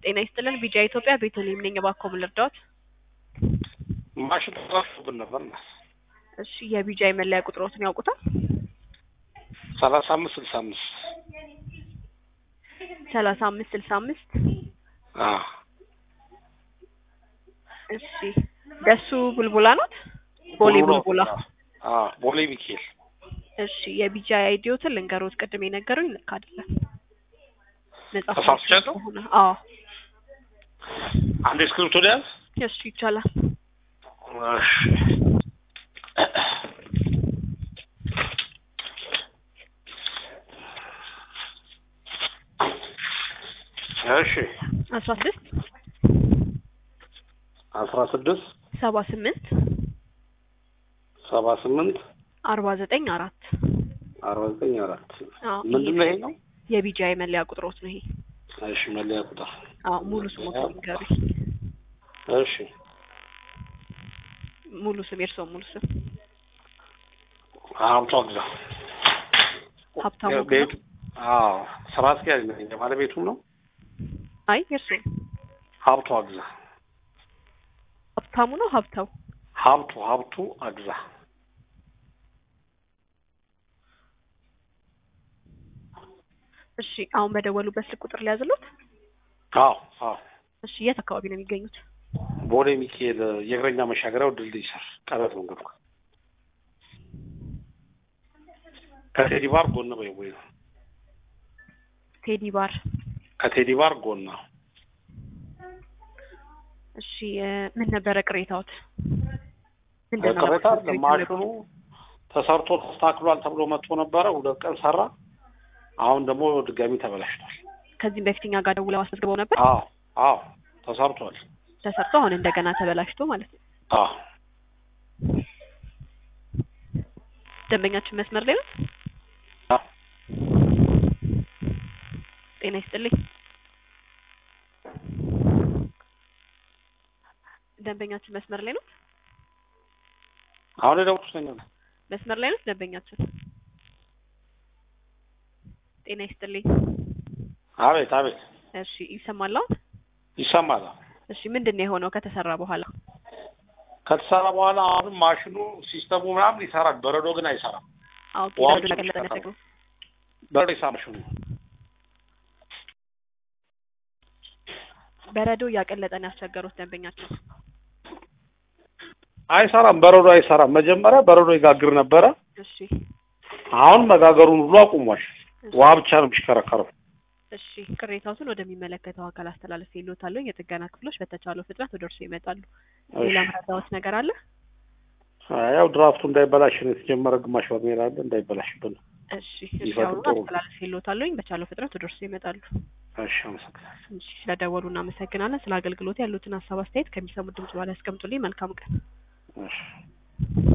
ጤና ይስጥልን ቢጂአይ ኢትዮጵያ ቤተልሔም ነኝ። እባክዎ ምን ልርዳዎት? ማሽን ተበላሽቶብን ነበር እና እሺ የቢጂአይ መለያ ቁጥሮትን ያውቁታል? ሰላሳ አምስት ስልሳ አምስት ሰላሳ አምስት ስልሳ አምስት አዎ እሺ ደሱ ቡልቡላ ኖት? ቦሌ ቡልቡላ። አዎ ቦሌ ሚካኤል እሺ የቢጂአይ አይዲዎትን ልንገሮት። ቅድም የነገሩኝ ልክ አይደለም። ነጻ ተሳስቻለሁ? ከሆነ አዎ አንድ እስክሪብቶ ሊያዝ እሱ ይቻላል። እሺ እሺ አስራ ስድስት አስራ ስድስት ሰባ ስምንት ሰባ ስምንት አርባ ዘጠኝ አራት አርባ ዘጠኝ አራት አዎ ምንድን ነው ይሄ ነው? የቢጂአይ መለያ ቁጥሮት ነው ይሄ። እሺ መለያ ቁጥር አዎ ሙሉ ስሞትን ንገሩኝ። እሺ ሙሉ ስም የእርስዎ ሙሉ ስም? ሀብቷ ግዛ ሀብታሙ ግዛ? ቤቱ አዎ ስራ አስኪያጅ ነኝ ባለቤቱም ነው አይ የእርስዎ ሀብቷ ግዛ ሀብታሙ ነው ሀብታው? ሀብቱ ሀብቱ አግዛ እሺ አሁን በደወሉበት ስልክ ቁጥር ሊያዝሉት? አዎ አዎ እሺ የት አካባቢ ነው የሚገኙት? ቦሌ ሚካኤል የእግረኛ መሻገሪያው ድልድይ ስር ቀረት መንገድ ጋር ከቴዲ ባር ጎን በይ ወይ ነው ቴዲ ባር። ከቴዲ ባር ጎን ነው እሺ እ ምን ነበረ ቅሬታዎት? ምንድን ነው ቅሬታ ለማለት አለ ማሽኑ ተሰርቶ ተስተካክሏል ተብሎ መጥቶ ነበረ ሁለት ቀን ሰራ አሁን ደግሞ ድጋሚ ተበላሽቷል ከዚህም በፊት እኛ ጋር ደውለው አስመዝግበው ነበር። አዎ አዎ ተሰርቷል ተሰርቶ አሁን እንደገና ተበላሽቶ ማለት ነው። አዎ ደንበኛችን መስመር ላይ ነው? አዎ ጤና ይስጥልኝ። ደንበኛችን መስመር ላይ ነው? አሁን የደወልኩት ነኝ መስመር ላይ ነው ደንበኛችን? ጤና ይስጥልኝ። አቤት አቤት እሺ ይሰማል አሁን? ይሰማል እሺ ምንድን ነው የሆነው ከተሰራ በኋላ? ከተሰራ በኋላ አሁንም ማሽኑ ሲስተሙ ምናምን ይሰራል በረዶ ግን አይሰራም አዎ ዋው ኪዳዱ ለቀለጠ ነው ያስቸግረው። በረዶ ይሰራ ማሽኑ በረዶ እያቀለጠ ነው ያስቸገሩት ደንበኛችን። አይሰራም በረዶ አይሰራም መጀመሪያ በረዶ ይጋግር ነበረ እሺ አሁን መጋገሩን ሁሉ አቁሟል ውሃ ብቻ ነው የሚሽከረከረው እሺ ቅሬታዎትን ወደሚመለከተው አካል አስተላለፍ ይሎታለሁ። የጥገና ክፍሎች በተቻለው ፍጥነት ወደ እርሱ ይመጣሉ። ሌላ መረዳዎት ነገር አለ? ያው ድራፍቱ እንዳይበላሽ ነው የተጀመረ ግማሽ በርሜል አለ እንዳይበላሽብን እሺ እሺ ይፈጥሩ አሁን ጥሩ። አስተላለፍ ይሎታለሁ። በቻለው ፍጥነት ወደ እርሱ ይመጣሉ። እሺ አመሰግናለሁ እሺ ስለደወሉ እናመሰግናለን። ስለ አገልግሎት ያሉትን ሀሳብ አስተያየት ከሚሰሙት ድምጽ በኋላ ያስቀምጡልኝ። መልካም ቀን። እሺ